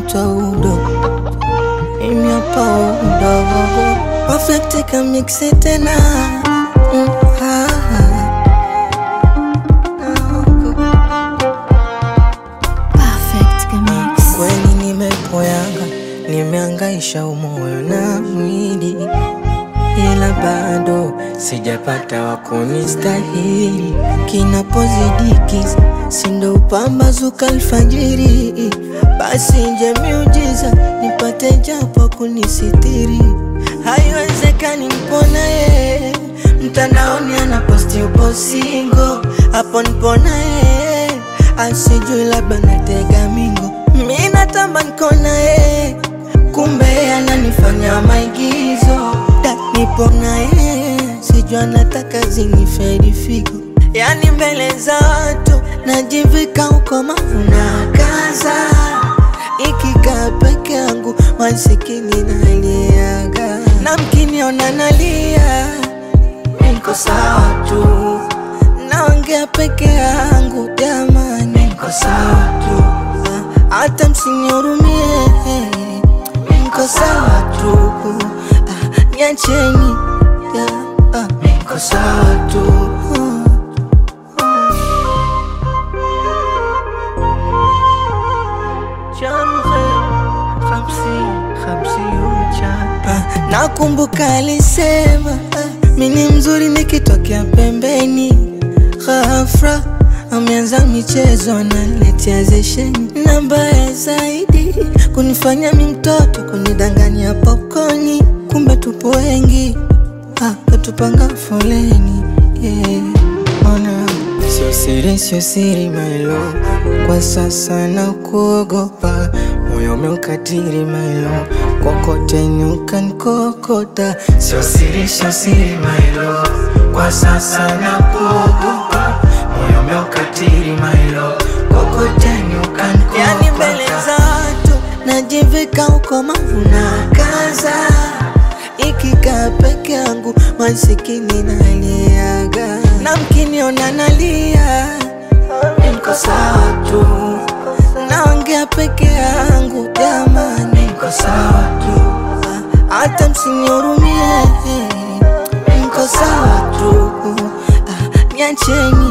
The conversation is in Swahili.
naitwa Udo, mimi hapa Udo, perfect kamiksi tena Mm, ah, Perfect Mix. kweli nimepoyanga, nimeangaisha umoyo na mwili, ila bado sijapata wa kunistahili. Kinapozidiki sindo upambazuka alfajiri, basi nje miujiza nipate japo kunisitiri. Haiwezekani mpona ye mtandaoni anaposti upo singo, hapo nipona ye asijui labda natega mingo, mi natamba nkona ye kumbe ananifanya maigizo da nipona ye sijua nataka zinifedi figo yani mbele za watu najivika uko mavuna kaza ikikaa peke yangu masikini naliaga na mkiniona nalia niko sawa tu naongea peke yangu jamani niko sawa tu Ah, hata msinihurumie niko sawa tu Ah, niacheni yeah, ah, niko sawa tu Ah, Nakumbuka alisema ah, mini mzuri nikitokea pembeni, ghafra ameanza michezo analetea zesheni, na mbaya zaidi kunifanya mi mtoto, kunidanganya popkoni, kumbe tupo wengi ah, katupanga foleni yeah. Ona sio siri, sio siri mailo, kwa sasa na kuogopa moyo umeukatiri mailo, kokoteni ukanikokota, sio siri, sio siri mailo, kwa sasa na kuogopa moyo umeukatiri mailo, kokoteni ukanikokota, yani mbele za watu najivika uko mavuna kaza ikikaa peke yangu masikini naliaga, na mkiniona nalia niko sawa tu, naongea peke yangu jamani, niko sawa tu, Ah, hata msinihurumie, niko sawa tu, Ah, niacheni